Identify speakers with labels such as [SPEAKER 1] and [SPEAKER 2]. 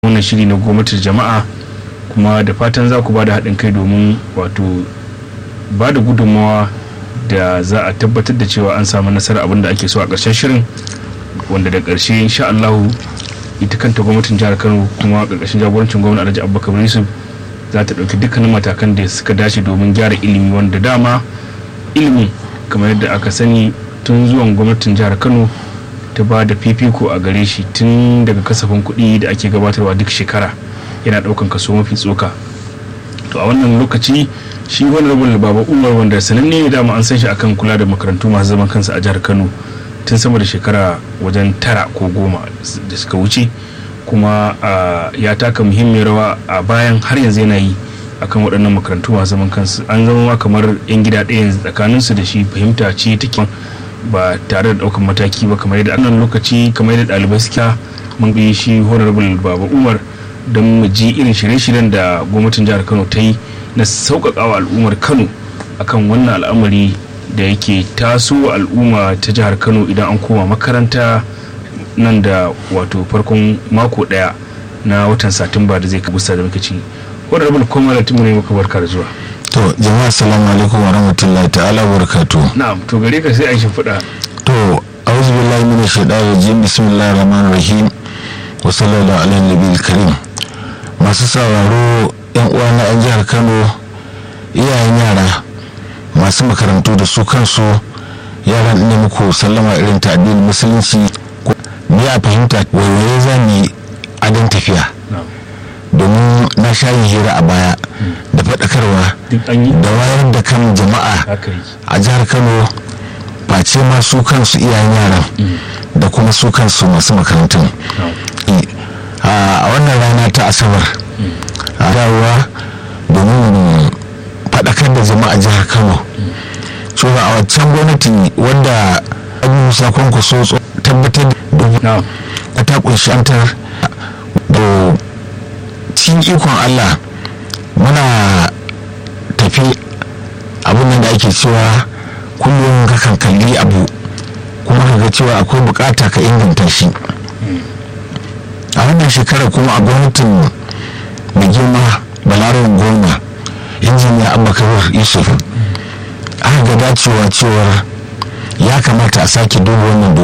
[SPEAKER 1] wannan shiri na gwamnatin jama'a kuma da fatan za ku ba da haɗin kai domin wato ba da gudunmawa da za a tabbatar da cewa an samu nasarar abin da ake so a ƙarshen shirin wanda da ƙarshe insha Allahu ita kanta gwamnatin jihar Kano kuma ƙarƙashin jagorancin gwamnati Alhaji Abubakar Yusuf za ta ɗauki dukkanin matakan da suka dace domin gyara ilimi wanda dama ilimi kamar yadda aka sani tun zuwan gwamnatin jihar Kano ta ba da fifiko a gare shi tun daga kasafin kuɗi da ake gabatarwa duk shekara yana ɗaukan kaso mafi tsoka to a wannan lokaci shi wani rabin baba umar wanda sananne ne dama an san shi akan kula da makarantu masu zaman kansu a jihar kano tun sama da shekara wajen tara ko goma da suka wuce kuma ya taka muhimmiyar rawa a bayan har yanzu yana yi akan waɗannan makarantu masu zaman kansu an zama ma kamar yan gida ɗaya tsakaninsu da shi fahimta ce take ba tare da ɗaukar mataki ba kamar yadda annan lokaci kamar yadda ɗalibai suka mun bi shi honorable baba umar don mu ji irin shirye-shiryen da gwamnatin jihar kano ta yi na sauƙaƙawa al'ummar kano akan wannan al'amari da yake taso al'umma ta jihar kano idan an koma makaranta nan da wato farkon mako ɗaya na watan satumba da zai kabusa da muke ci honorable kwamar mu ne muka barka da zuwa
[SPEAKER 2] to jama'a assalamu alaikum wa rahmatullahi ta'ala wa barakatuh
[SPEAKER 1] na'am to gare ka sai an shimfiɗa
[SPEAKER 2] to a'udhu billahi minash shaitanir rajim bismillahir rahmanir rahim wa sallallahu alaihi nabiyil karim masu sauraro yan uwa na yan jihar Kano iyayen yara masu makarantu da su kansu yaran ne muku sallama irin ta addinin musulunci ni a fahimta waiwaye za mu adon tafiya domin na sha yin hira a baya da faɗakarwa da wayar da kan jama'a a jihar kano face ma su kansu iyayen yaran da kuma su kansu masu makarantun a wannan rana ta asabar a dawowa domin faɗakar da jama'a jihar kano cewa a waccan gwamnati wadda abin musa kwankwaso tabbatar da ta kunshi antar da cikin ikon allah muna tafi abin da ake cewa kullum kakan kalli abu kuma ka ga cewa akwai bukata ka inganta shi a wannan shekarar kuma a gwamnatin mai girma balarin goma injiniya abubakar yusuf aka ga dacewa cewar ya kamata a sake duba wannan